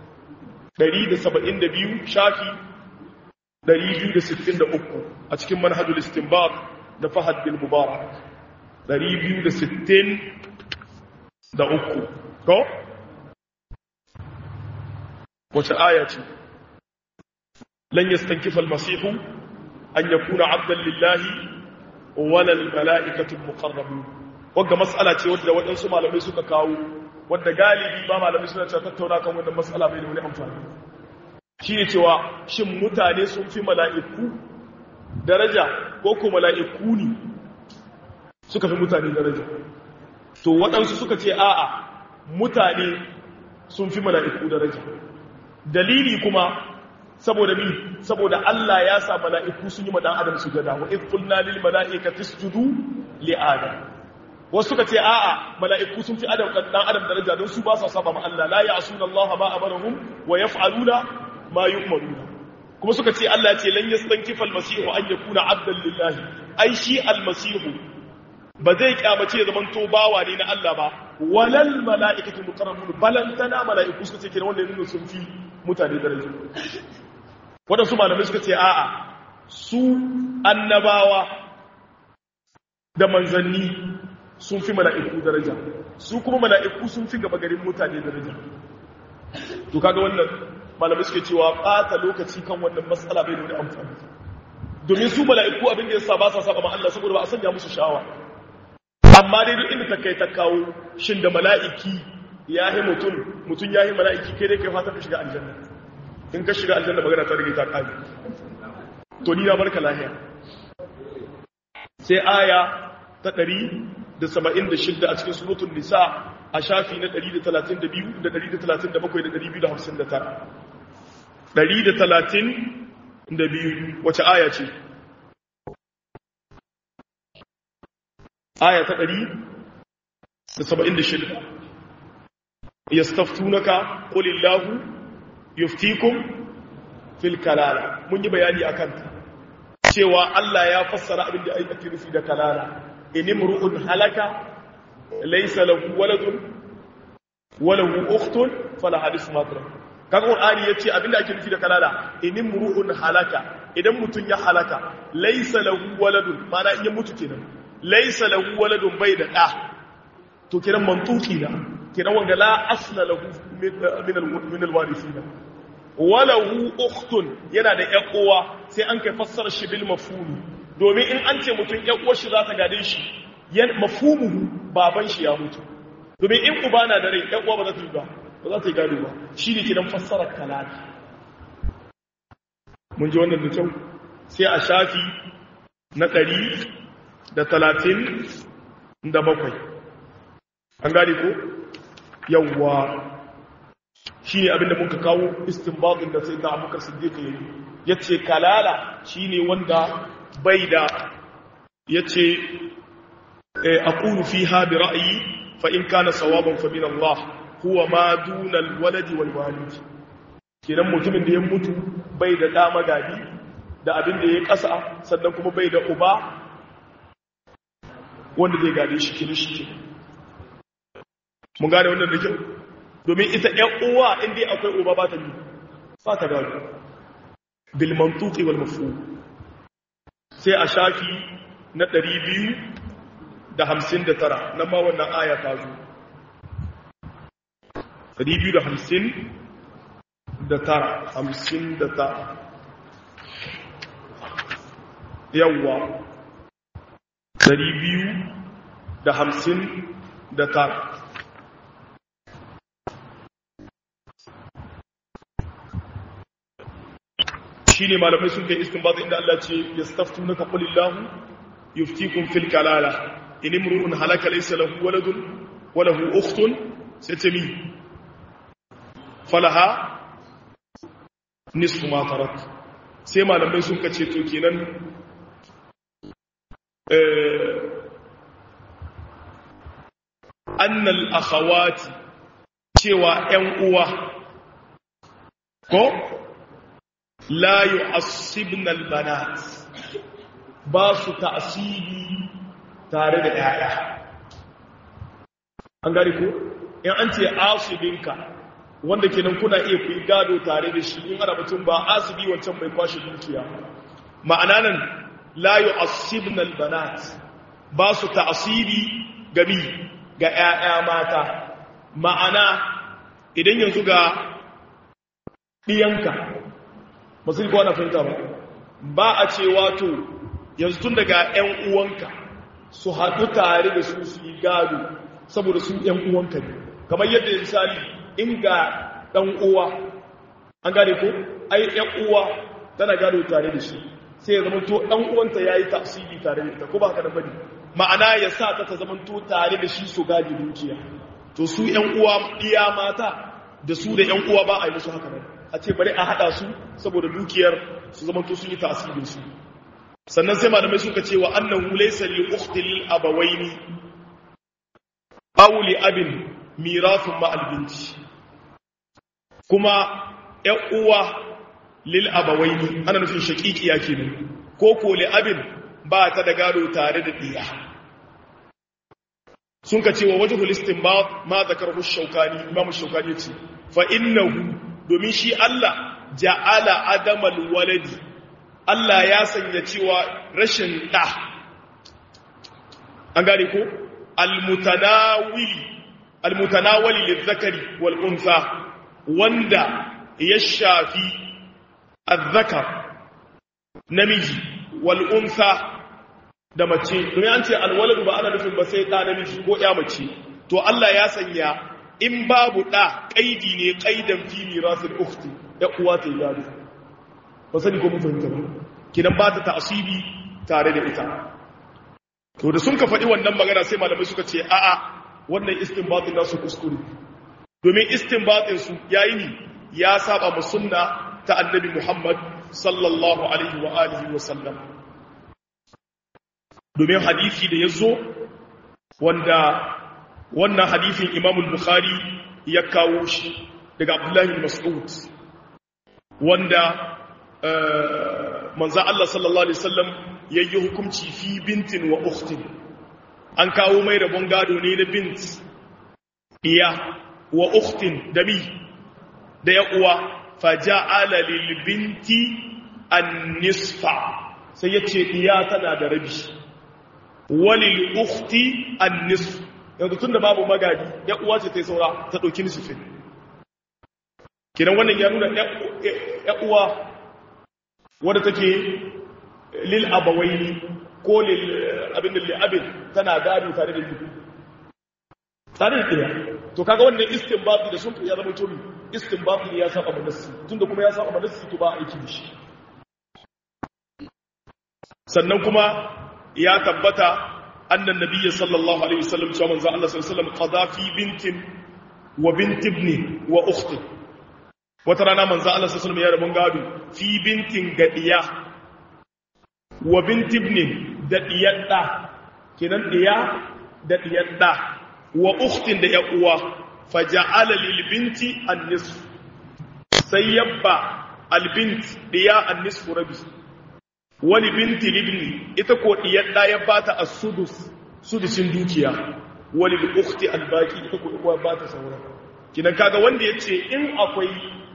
A: 172 shafi 263 a cikin manhajul istinbat da Fahad bin Mubarak 260 da uku ko wace aya ce lan yastankifa almasihu an yakuna abdan lillahi wala almalaikatu almuqarrabun wanda mas'ala ce wadda wadansu malamai suka kawo wadda galibi ba malamai suna cewa tattauna kan wannan mas'ala bai da wani amfani shine cewa shin mutane sun fi mala'iku daraja ko ko mala'iku ne suka fi mutane daraja to waɗansu suka ce a'a mutane sun fi mala'iku daraja dalili kuma saboda mi saboda Allah ya sa mala'iku sun yi ma dan adam sujada wa idh qulna lil mala'ikati isjudu li adam wasu suka ce a'a mala'iku sun fi adam dan adam daraja don su ba sa saba ma Allah la ya'suna Allah ma amarahum wa yaf'aluna ma yu'maruna kuma suka ce Allah ya ce lan yastankifa al-masihu an yakuna 'abdan lillahi ai shi al-masihu ba zai kyamace ya zamanto bawa ne na Allah ba walal mala'ikatu muqarrabun balantana mala'iku suka ce kira wanda nuna sun fi mutane daraja wadansu malamai suka ce a'a su annabawa da manzanni sun fi mala'iku daraja su kuma mala'iku sun fi gaba garin mutane daraja to kaga wannan malamai suke cewa ɓata lokaci kan wannan matsala bai da wani amfani domin su mala'iku abin da ya sa ba sa saba ma Allah saboda ba a sanya musu shawa amma dai duk inda ta kai ta kawo shin da mala'iki ya yi mutum mutum ya yi mala'iki kai dai kai fata ka shiga aljanna in ka shiga aljanna magana ta rage ta ƙari to ni na barka lahiya sai aya ta ɗari da saba'in da shidda a cikin surutun nisa a shafi na ɗari da talatin da biyu da ɗari da talatin da bakwai da ɗari biyu da hamsin da tara ɗari da talatin da biyu wace aya ce aya ta ɗari da saba'in da shidda yastaftunaka qulillahu yuftikum fil kalala mun yi bayani akan ta cewa Allah ya fassara abin da ake nufi da kalala inimru'un halaka laysa lahu waladun wa lahu ukhtun fala hadith matra kaga qur'ani yace abin da ake nufi da kalala inimru'un halaka idan mutun ya halaka laysa lahu waladun mana in ya mutu kenan laysa lahu waladun bai da da to kenan mantuki na kenan wanga la asla lahu min al-warithina walahu ukhtun yana da ƴan uwa sai an kai fassara shi bil mafhumi domin in an ce mutum ƴan uwar shi za ta gade shi yan mafhumuhu baban shi ya mutu domin in uba na da rai ƴan uwa ba za ta yi ba ba za ta yi gado ba shi ne kidan fassara kalami mun ji wannan da kyau sai a shafi na ɗari da talatin da bakwai an gane ko yawwa shi ne abinda muka kawo istinbatin da sai da abubakar siddiq ya yi ya ce kalala shi ne wanda bai da ya ce a ƙunu fi haɗi ra'ayi fa'in kana sawaban fa min Allah huwa ma dunal waladi wal walidi kenan mutumin da ya mutu bai da ɗa magadi da abin da ya ƙasa sannan kuma bai da uba wanda zai gade shi kiri shi ke mun gane wannan da kyau domin ita ‘yan uwa inda akwai uba ba ta yi ba ta gado bilmantuki wal mafu sai a shafi na ɗari biyu da hamsin da tara nan ma wannan aya ta zo ɗari biyu da hamsin da tara hamsin da tara yawwa ɗari biyu da hamsin da tara shi ne malamai sun kai istinbat inda Allah ce ya staftu naka qulillahu yuftikum fil kalala in imru'un halaka laysa lahu waladun wa lahu ukhtun sai ce mi falaha nisfu ma tarak sai malamai sun kace to kenan eh annal akhawati cewa ƴan uwa ko la yu'assibna albanat ba su ta'sibi tare da yaya an gari ko in an ce asibinka wanda kenan kuna iya ku gado tare da shi in ana mutum ba asibi wancan mai kwashe dukiya ma'ana nan la yu'assibna albanat ba su ta'sibi gami ga yaya mata ma'ana idan yanzu ga ɗiyanka ba su kowa na fahimta ba ba a ce wato yanzu tun daga 'yan uwanka su haɗu tare da su su yi gado saboda su 'yan uwanka ne kamar yadda misali in ga ɗan uwa an gane ko ai 'yan uwa tana gado tare da shi sai ya zamanto ɗan uwanta ya yi tasiri tare da ita ko ba haka da bane ma'ana ya sa ta ta zamanto tare da shi su gadi dukiya to su 'yan uwa iya mata da su da 'yan uwa ba a yi musu haka nan a ce bari a haɗa su saboda dukiyar su zama to sun yi tasirin su sannan sai malamai suka ce wa annahu laysa li ukhti lil abawaini aw li abin mirathun ma al binti kuma ƴan uwa lil abawaini ana nufin shaqiqiya kenan ko ko li abin ba ta da gado tare da diya sun ka ce wa wajhul istinbat ma zakarahu shaukani imam shaukani yace fa innahu domin shi Allah ja'ala adamal waladi Allah ya sanya cewa rashin ɗa an gane ko almutanawili almutanawali lizakari wal unsa wanda ya shafi azzakar namiji wal unsa da mace domin an ce alwaladu ba ana nufin ba sai ɗa namiji ko ya mace to Allah ya sanya in babu ɗa ƙaidi ne ƙaidan fi mirasul ukhti ya uwa ta gado ba sani ko mun fahimta ba kidan ba ta ta'asibi tare da ita to da sun ka faɗi wannan magana sai malamai suka ce a'a wannan istinbatin nasu kuskure domin istinbatin su yayi ni ya saba mu sunna ta annabi Muhammad sallallahu alaihi wa alihi wa sallam domin hadisi da yazo wanda wannan hadisin Imam al-Bukhari ya kawo shi daga Abdullah bin Mas'ud wanda manzo Allah sallallahu alaihi wasallam yayi hukunci fi bintin wa ukhtin an kawo mai rabon gado ne da bint iya wa ukhtin da mi da ya uwa faja'ala lil binti an-nisfa sai yace iya tana da rabi walil ukhti an-nisf yanzu tunda babu magadi ya uwa ce tai saura ta dauki nisfin kidan wannan ya nuna ya uwa wadda take lil abawaini ko lil abin lil abin tana gado tare da biyu tare da ɗaya to kaga wannan istinbati da sun ya zama tobi istinbati ya saba manassi tunda kuma ya saba manassi to ba aiki da shi sannan kuma ya tabbata annan nabiyyi sallallahu alaihi wasallam cewa manzo Allah sallallahu alaihi wasallam qada fi bintin wa bint ibni wa ukhti wata rana manzo Allah sallallahu alaihi wasallam ya rabon gado fi bintin gadiya wa bint ibni da diyar da kenan diya da diyar da wa ukhtin da ya uwa faja'ala lil binti an-nisf sai yabba al-bint diya an-nisf rabi wani binti libni ita ko diyar da ya bata as-sudus sudusin dukiya wani ukhti al-baqi ita ko uwa bata saura kinan kaga wanda yace in akwai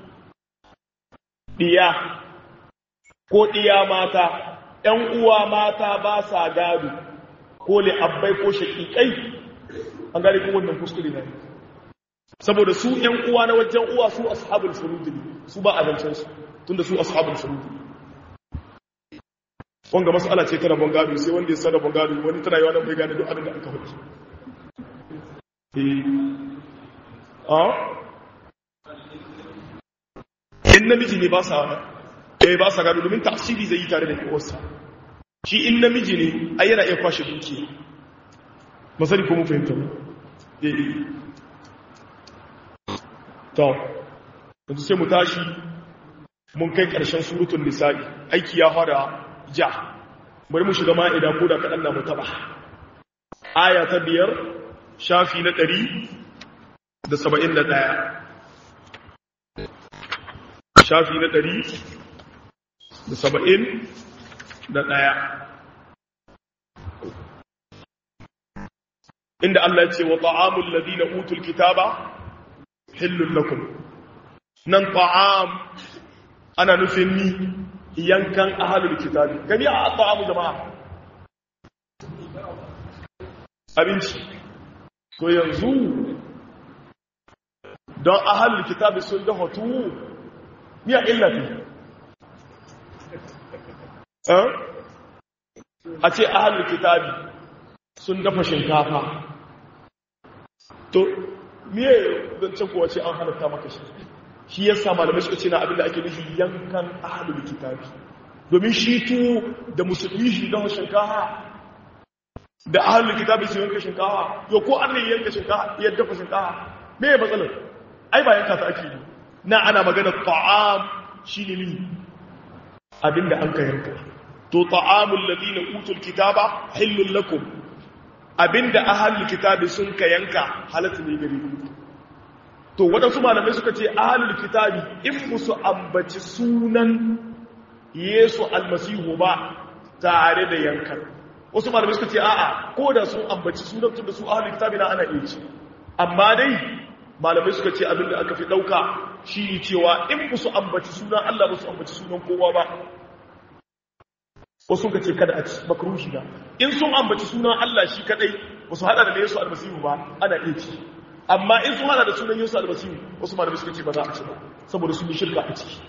A: diya ko diya mata ɗan uwa mata ba sa gado ko li abbai ko shaqiqai an gane kuma wannan kuskure ne saboda su ƴan uwa na wajen uwa su ashabul furud ne su ba azancin su tunda su ashabul furud ne wanga mas'ala ce ta rabon gado sai wanda ya san rabon gado wani tana yawa nan bai gane duk abin da aka faɗi eh ah in namiji ne ba sa eh ba sa gado domin tafsiri zai yi tare da uwarsa shi in namiji ne ai yana iya kwashe dukiya masani ko mun fahimta eh to yanzu sai mu tashi mun kai ƙarshen surutun nisa'i aiki ya fara ja bari mu shiga ma'ida ko da kaɗan na mu taɓa aya ta biyar shafi na ɗari da saba'in da ɗaya shafi na ɗari da saba'in da ɗaya inda Allah ya ce wa ta'amul ladina utul kitaba hillul lakum nan ta'am ana nufin ni yankan ahalul kitabi gani a ta'amu jama'a abinci to yanzu don ahalul kitabi sun da hotu miya illafi a ce ahalul kitabi sun dafa shinkafa to miye don can kuwa ce an halatta maka shi shi ya sa malamai suka ce na abinda ake nufi yankan ahalul kitabi domin shi tu da musulmi shi don shinkafa da ahalul kitabi su yanka shinkafa yau ko an ne yanka shinkafa ya dafa shinkafa me ya matsalar ai ba yanka ta ake yi na ana magana ta'am shi ne ni abinda an ka yanka to ta'amul ladina utul kitaba hillul lakum abinda ahalul kitabi sun ka yanka halatta ne gare ku to waɗansu malamai suka ce ahalul kitabi in musu ambaci sunan yesu almasihu ba tare da yankan wasu malamai suka ce a'a ko da sun ambaci sunan tun da su ahalul kitabi na ana iya ci amma dai malamai suka ce abinda aka fi ɗauka shi ne cewa in musu ambaci sunan allah musu ambaci sunan kowa ba wasu suka ce kada a ci makarushi na in sun ambaci sunan allah shi kadai ba su hada da na yesu almasihu ba ana iya ci amma in sun hada da sunan yesu almasihu wasu malamai suka ce ba za a ci ba saboda sun yi shirka a ciki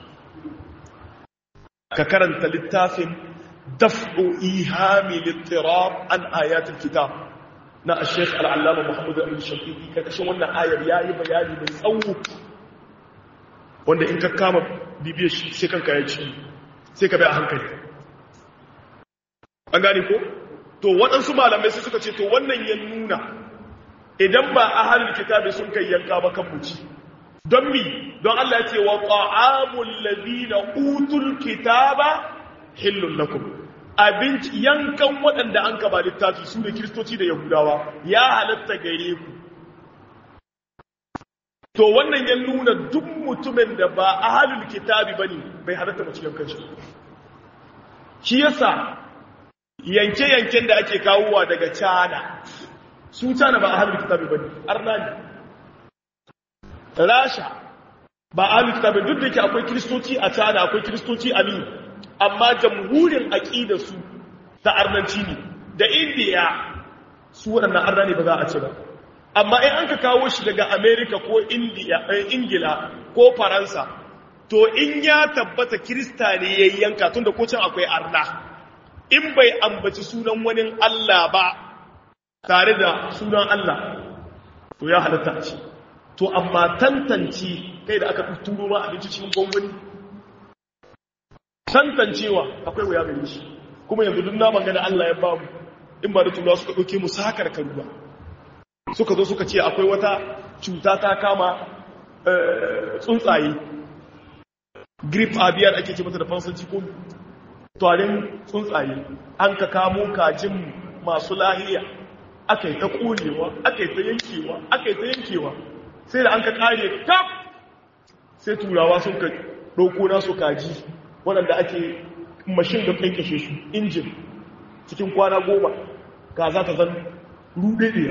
A: ka karanta littafin daf'u ihami littirab an ayatul kitab na Sheikh Al-Allama Muhammad Amin Shafiqi karkashin wannan ayar yayi bayani mai tsawo wanda in ka kama bibiyar shi sai kanka ya ci sai ka bai a hankali an gane ko to waɗansu malamai sai suka ce to wannan ya nuna idan ba ahlul kitabi sun kai yanka ba kan muci don mi don Allah ya ce wa ta'amul ladina utul kitaba hillun lakum abinci yankan waɗanda an ka ba littafi su da kiristoci da yahudawa ya halatta gare ku to wannan ya nuna duk mutumin da ba ahalul kitabi bane bai halatta mace yankan shi shi yasa yanke-yanken da ake kawowa daga cana su cana ba ahalul kitabi bane arna ne rasha ba ahalul kitabi duk da ke akwai kiristoci a cana akwai kiristoci a min amma jamhurin aƙidarsu ta arnanci ne da indiya su waɗannan arna ne ba za a ce ba amma in an ka kawo shi daga amerika ko ingila ko faransa to in ya tabbata kirista ne ya yanka tun da kocin akwai arna in bai ambaci sunan wani allah ba tare da sunan allah to ya halatta ce to amma tantance kai da aka turo ma abinci cikin gwangwani tantancewa akwai wuya gare shi kuma yanzu duk naman gani Allah ya ba mu in ba da turawa suka ɗauke mu sakar karuwa suka zo suka ce akwai wata cuta ta kama tsuntsaye grip abiyar ake ce mata da fansanci ko tarin tsuntsaye an ka kamo kajin masu lahiya aka yi ta ƙonewa aka yi ta yankewa aka yi ta yankewa sai da an ka kare kaf sai turawa sun ka ɗauko nasu kaji waɗanda ake mashin da ƙanƙashe su injin cikin kwana goma ga za ta zan ruɗe ɗaya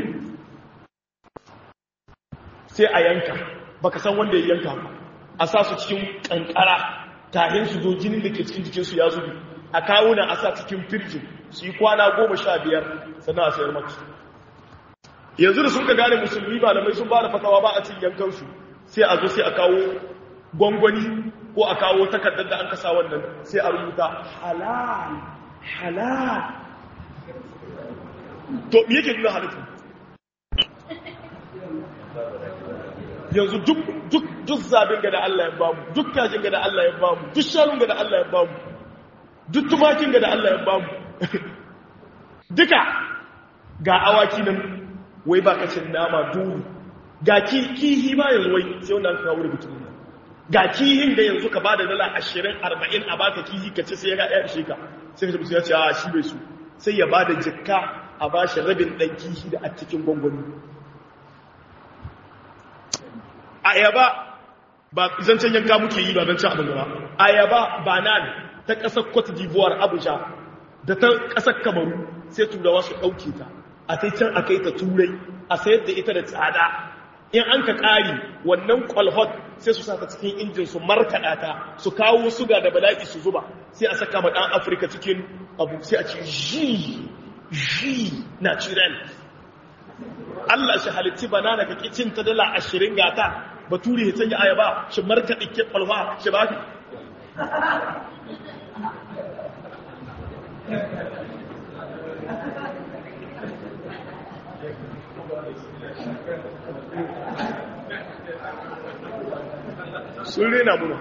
A: sai a yanka baka san wanda ya yanka ba a sa su cikin ƙanƙara kahin su zo jinin da ke cikin jikinsu ya zubi a kawo na a sa cikin firjin su yi kwana goma sha biyar sannan a sayar maka yanzu da sun ka gane musulmi ba da mai sun ba da fatawa ba a cin yankansu sai a zo sai a kawo gwangwani ko a kawo takardar da an kasa wannan sai a rubuta halal halal to me yake nuna halittu yanzu duk duk duk zabin ga da Allah ya bamu duk kajin ga da Allah ya bamu duk shanun ga da Allah ya bamu duk tumakin ga da Allah ya bamu duka ga awaki nan wai ba kacin nama duru ga kihi ma yanzu wai sai wanda an kawo rubutun nan ga kihin da yanzu ka bada dala ashirin arba'in a baka kihi ka ce sai ya ga ɗaya shi ka sai ka ya ce a shi bai su sai ya bada jikka a ba shi rabin ɗan kihi da a cikin gwangwani ayaba ba zancen yanka muke yi ba zancen abin gaba ayaba banan ta ƙasar cote d'ivoire abuja da ta ƙasar kamaru sai turawa su ɗauke ta a sai can a kai ta turai a sayar da ita da tsada in an ka ƙari wannan kwalhot sai su sata cikin injin su markaɗa ta su kawo suga da bala'i su zuba sai a saka ma ɗan afirka cikin abu sai a ce ji ji na ciren Allah shi halitti banana ka kicin ta dala ashirin gata bature ya canja ayaba shi markaɗe ke kwalwa shi ba sun rena muna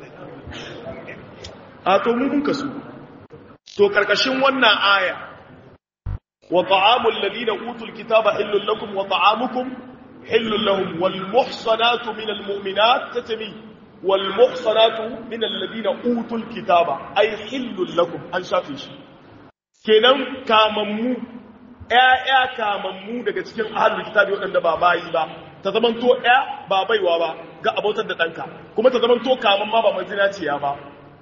A: a to mun kasu to karkashin wannan aya wa ta'amul ladina utul kitaba hillul lakum wa ta'amukum hillul lahum wal muhsanatu minal mu'minat tatami wal muhsanatu minal ladina utul kitaba ay hillul lakum an shafe shi kenan kamammu ƴaƴa kamammu daga cikin ahlul kitabi waɗanda ba bayi ba ta zamanto ƴa ba baiwa ba ga abotar da ɗanka kuma ta zama to kamun ma ba mai zinaciya ba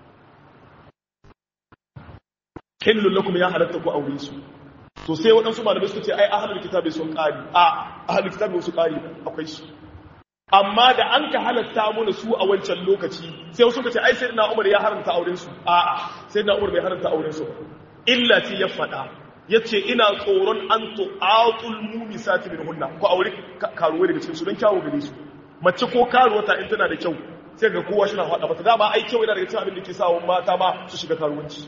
A: hillun lakum ya halatta ku aure su to sai waɗansu malamai suka ce ai ahlul kitabi sun ƙari a ahlul kitabi su ƙari akwai su amma da an ka halatta mana su a wancan lokaci sai wasu suka ce ai sayyidina Umar ya haramta auren su a a sayyidina Umar bai haramta auren su illa ce ya faɗa yace ina tsoron an tu'atul mumisati min hunna ko aure karuwa daga cikin su don kyawu gare su mace ko karuwa ta in tana da kyau sai ga kowa shina faɗa mata dama ai kyau yana daga cikin abin da ke sa mata ma su shiga karuwanci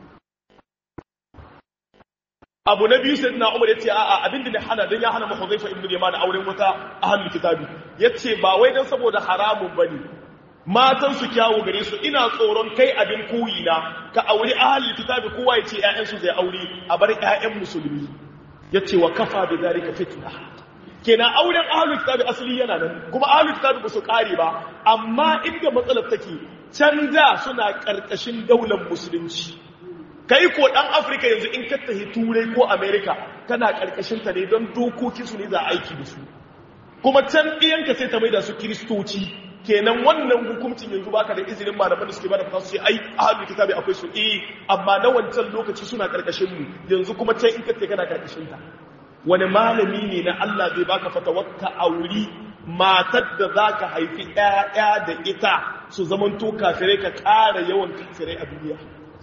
A: abu na biyu sai na umar ya ce a'a abinda ne hana don ya hana ma huzaifa ibn yaman auren wata ahlul kitabi yace ba wai dan saboda haramun bane matan su kyawu gare su ina tsoron kai abin koyi na ka aure ahlul kitabi kowa yace ƴaƴan su zai aure a bar ƴaƴan musulmi yace wa kafa bi zalika fitna kenan auren ahlul kitabi asali yana nan kuma ahlul kitabi ba su kare ba amma inda matsalar take canza suna karkashin daular musulunci kai ko dan afirka yanzu in ka tafi turai ko america kana karkashin ta ne don dokokin su ne za aiki da su kuma can ɗiyanka sai ta maida su kiristoci kenan wannan hukuncin yanzu baka da izinin malaman da suke bada fasa sai ai ahlul kitabi akwai su eh amma na wancan lokaci suna karkashin mu yanzu kuma can in ka tafi kana karkashin ta wani malami ne na Allah zai baka fatawakka auri matar da zaka haifi ƴaƴa da ita su zamanto kafirai ka ƙara yawan kafirai a duniya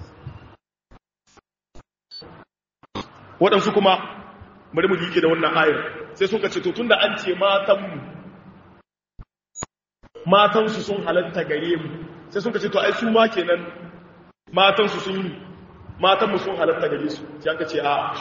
A: waɗansu kuma bari mu yike da wannan ayar sai suka ce to tunda an ce matanmu matansu sun halatta gare mu sai suka ce to ai su ma kenan matansu sun yi matanmu sun halatta gare su sai aka ce a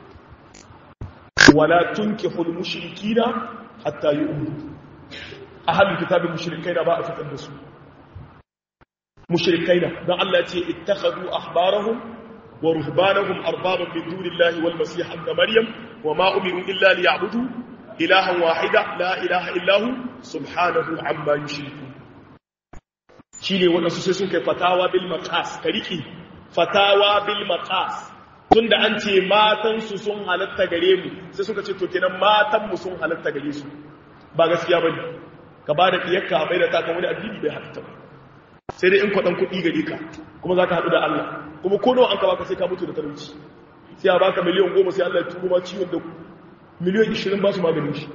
A: wala tunkihul mushrikina hatta yu'minu ahlul kitabin mushrikaina ba a fitar da su mushrikaina dan Allah ya ce ittakhadhu ahbarahum ورهبانهم أربابا من دون الله والمسيح ابن مريم وما أمروا إلا ليعبدوا إلها واحدا لا إله إلا هو سبحانه عما يشركون shine waɗansu sai sun kai fatawa bil maqas ka riki fatawa bil maqas tunda an ce matan su sun halatta gare mu sai suka ce to kenan matan mu sun halatta gare su ba gaskiya bane ka ba da diyarka bai da ta kan wani addini bai halatta ba sai dai in kwaɗan kuɗi gare ka kuma za ka haɗu da Allah kuma ko nawa an ka baka sai ka mutu da talauci sai a baka miliyan goma sai Allah ya turo ma ciwon da miliyan ishirin ba su maganin shi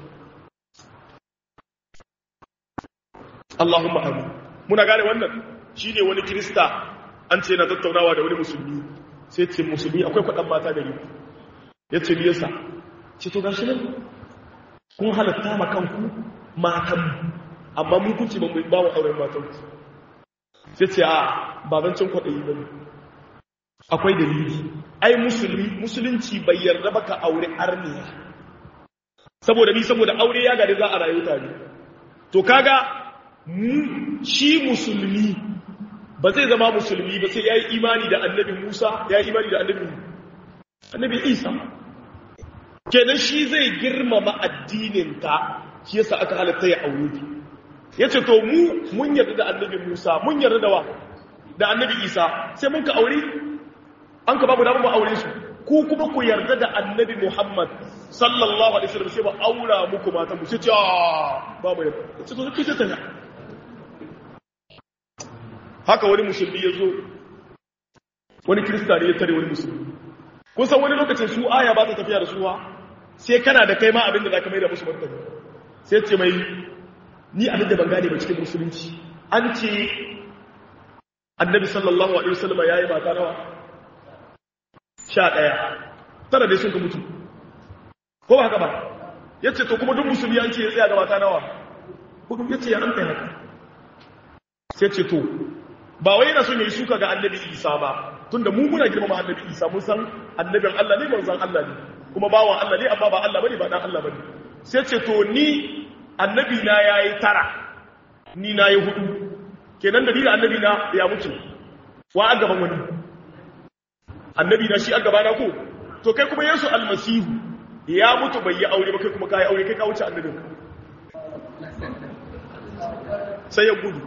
A: Allahumma amin muna gane wannan shi ne wani kirista an ce na tattaunawa da wani musulmi sai ce musulmi akwai kwaɗan mata gari ya ce biyarsa ce to gashi nan kun halatta ma kanku matan amma mun kunci ba mu ba wa auren matanku sai ce a babancin kwaɗayi ba ne akwai dalili ai musulmi musulunci bai yarda ba ka aure arniya saboda ni saboda aure ya gari za a rayu tare to kaga shi musulmi ba zai zama musulmi ba sai ya yi imani da annabi musa ya yi imani da annabi annabi isa kenan shi zai girmama addininta shi yasa aka halatta ya aure ya ce to mu mun yarda da annabi musa mun yarda da wa da annabi isa sai mun ka aure an ka babu damar mu aure su ku kuma ku yarda da annabi muhammad sallallahu alaihi wasallam sai ba aura muku matan mu sai ce ba mu yarda sai to kike ta haka wani musulmi ya zo wani kirista ne ya tare wani musulmi kun san wani lokacin su aya ba ta tafiya da suwa sai kana da kai ma abin da za ka mai da musu martani sai ce mai ni abin da ban gane ba cikin musulunci an ce annabi sallallahu alaihi wasallam ya yi mata nawa sha ɗaya tara dai sun ka mutu ko ba haka ba ya ce to kuma duk musulmi an ce ya tsaya ga mata nawa hukum ya ce ya an kai haka sai ce to ba wai yana son ya yi suka ga annabi isa ba tunda mu muna girmama annabi isa mun san annabin allah ne manzon allah ne kuma bawan allah ne amma ba allah bane ba dan allah bane sai ce to ni annabi na yayi tara ni na yi hudu kenan da ni da annabi na ya mutu wa a gaban wani annabi na shi a gaba na ko to kai kuma yesu almasihu ya mutu bai yi aure ba kai kuma kai aure kai ka wuce annabin sai ya gudu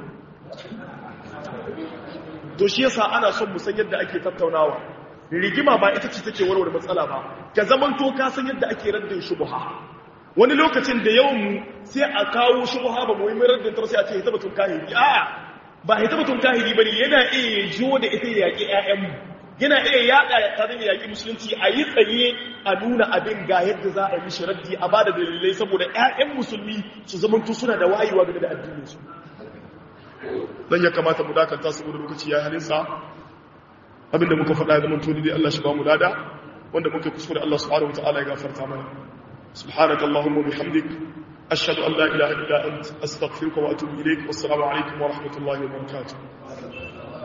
A: to shi yasa ana son mu san yadda ake tattaunawa rigima ba ita ce take warware matsala ba ka zaman to ka san yadda ake raddin shubha wani lokacin da yawan mu sai a kawo shubha ba mu yi mai raddin tar sai a ce ita batun kahiri a ba ita batun kahiri bane yana iya jo da ita ya yaki ƴaƴan mu yana iya yaɗa ta da yaki musulunci a yi tsaye a nuna abin ga yadda za a yi mishi raddi a bada dalilai saboda ƴaƴan musulmi su zamanto suna da wayewa game da addinin su dan ya kamata mu dakanta saboda lokaci ya halinsa abinda muka faɗa ga mantoni dai Allah shi ba mu dada wanda muke kuskure Allah subhanahu wataala ya gafarta mana subhanaka allahumma bihamdik ashhadu an la ilaha illa ant astaghfiruka wa atubu ilaik wassalamu alaikum wa rahmatullahi wa barakatuh